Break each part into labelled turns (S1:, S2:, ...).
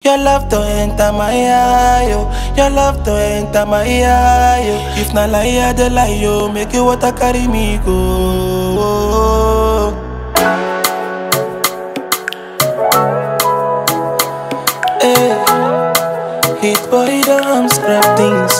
S1: Your love to enter my eye, yo. Your love to enter my eye, yo. If na lie, I dey lie, yo. Make you water carry me go. Hey, hit body don't scrap things.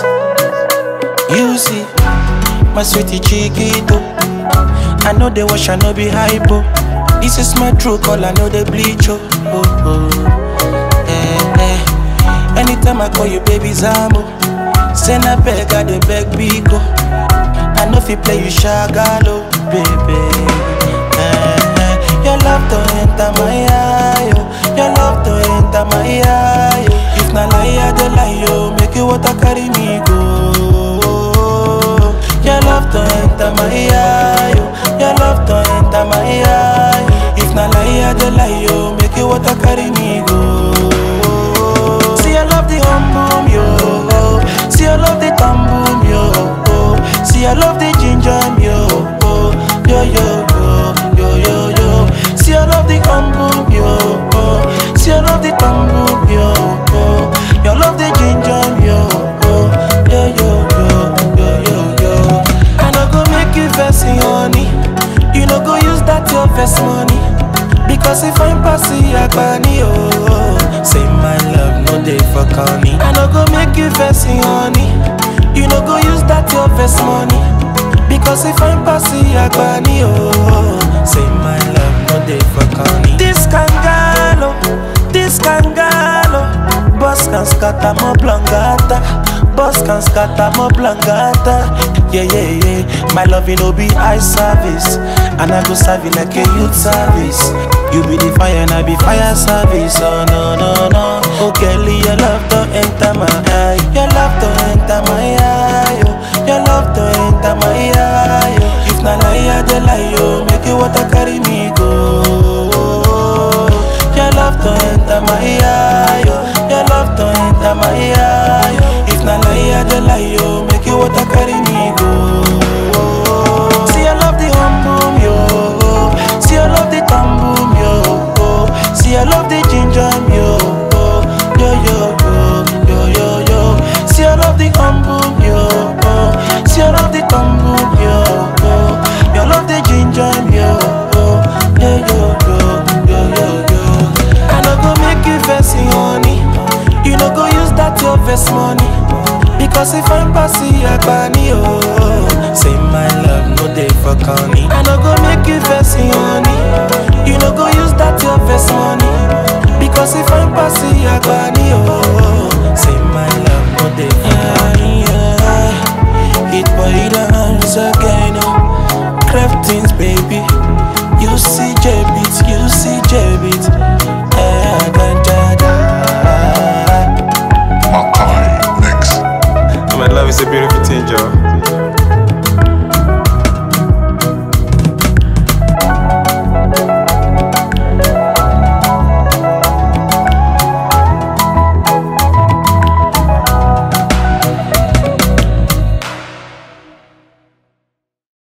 S1: You see, my sweetie chiquito. I know they wash, I know be hypo. This is my true call, I know they bleach, oh. oh, oh. Eh, eh. Anytime I call you, baby Zambo. Send a beg, I dey beg Biko. I know if you play, you shagalo, baby. Eh, eh. Your love to enter my eye, yo. Your love to enter my eye, yo. If na lie, I dey lie, yo. Make you water carry me go. Your love to enter my eye, yo. Your love to enter my eye. If na lie, I dey lie, yo. Make you water carry me go. See, I love the hum boom, yo. See, I love the thumb boom, yo. See, I love the ginger, yo. Yo, yo, yo, yo, yo, yo. See, I love the hum boom, yo. See, I love the thumb boom, yo. You love the ginger, yo. Yo, yo, yo, yo, yo, yo. I no go make you vex, honey. You no go use that your vex money. Because if I'm passing Agbani, oh Say my love, no day for corny I no go make you vex, honey You no go use that your vex money Because if I'm passing Agbani, oh Say my love, no day for corny This kangalo, this kangalo Boss can scatter more blangata Boss can scatter more blangata Yeah, yeah, yeah My love, you know, be eye service And I go serve you like a youth service You be the fire and I be fire service Oh, no, no, no Oh, Kelly, your love to enter my eye Your love to enter my eye oh. Your love to enter my eye oh. If na lie, I dey lie, oh Make you water carry me go Your love to enter my eye oh. Your love to enter my eye oh. If na lie, I dey lie, oh Make you water carry me go See, I love the hum boom, yo See, I love the thumb boom, yo See, I love the ginger, yo Yo, yo, yo, yo, yo, yo See, I love the hum boom, yo See, I love the thumb boom, yo You love the ginger, yo Yo, yo, yo, yo, yo, yo I no go make you vex, honey You no go use that your vex money Because if I'm passing Agbani, oh Say my love, no day for corny I no go make you vex, honey You no go use that your vex money Because if I'm passing Agbani, oh Say my love, no day for corny yeah. Hit boy dance again, oh Craftings, baby You see J-Beat, you see J-Beat eh, da, da, da.
S2: Makai Mix.
S3: My love is a beautiful thing, Joe.